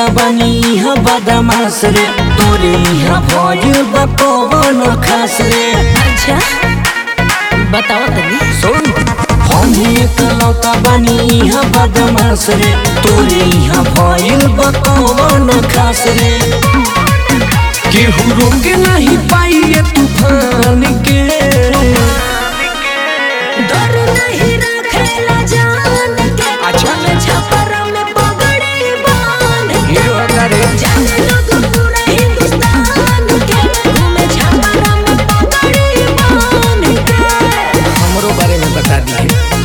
बानी यहाँ बदमाश रे तोरे यहाँ भइल बा कौन खास रे अच्छा बताओ तनी सुन हम ही एकलौता बानी यहाँ बदमाश रे तोरे यहाँ भइल बा कौन खास रे केहू रोक नहीं पाई ये तूफान के डर नहीं रखेला जान के अच्छा। हमें छपर में पगड़ी बांध के हीरो अगारे जाने लोग पूरा हिंदुस्तान के घूमे छपर में पगड़ी बांध के हमरो बारे में बता दिए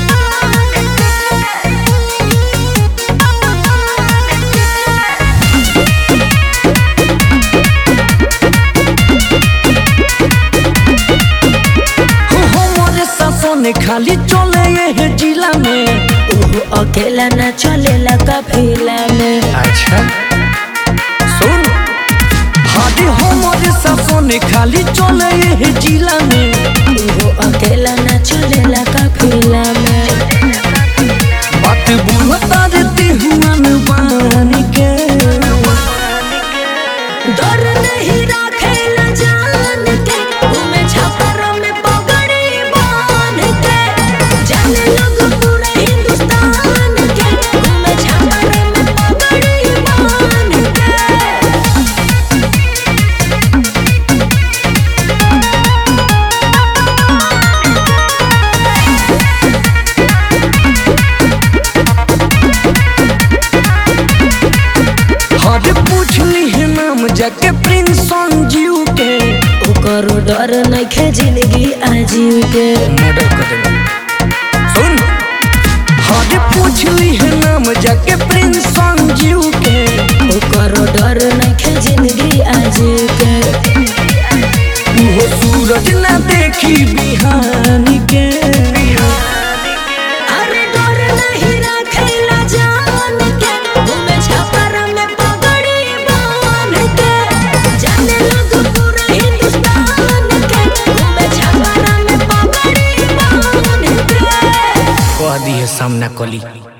हमारे सासों खाली चले ये जिला में ओहो अकेला न चलेला काफिला में अच्छा सुन हादी हमारे सासों खाली चले ये जिला में ओहो अकेला न चलेला काफिला में बात बुझता देते हुआ बान के डर नहीं रखेला जान के घूमे छपर में पगड़ी बांध के जाने लोग पूरा हिंदुस्तान के घूमे छपर में पगड़ी बांध के हर पूछली है नाम जाके प्रिंस संजीव के ओकरो डर नइखे जिंदगी आजीव के मर्डर कर देना सुन हर पूछली है नाम जाके प्रिंस संजीव के ओकरो डर नइखे जिंदगी आजीव के वो सूरज ना देखी बिहान के अरे डर नहीं रखेला जान के घूमे छपर में पगड़ी बांध के जाने लोग पूरा हिंदुस्तान के घूमे छपर में पगड़ी बांध के कह दी है सामना कली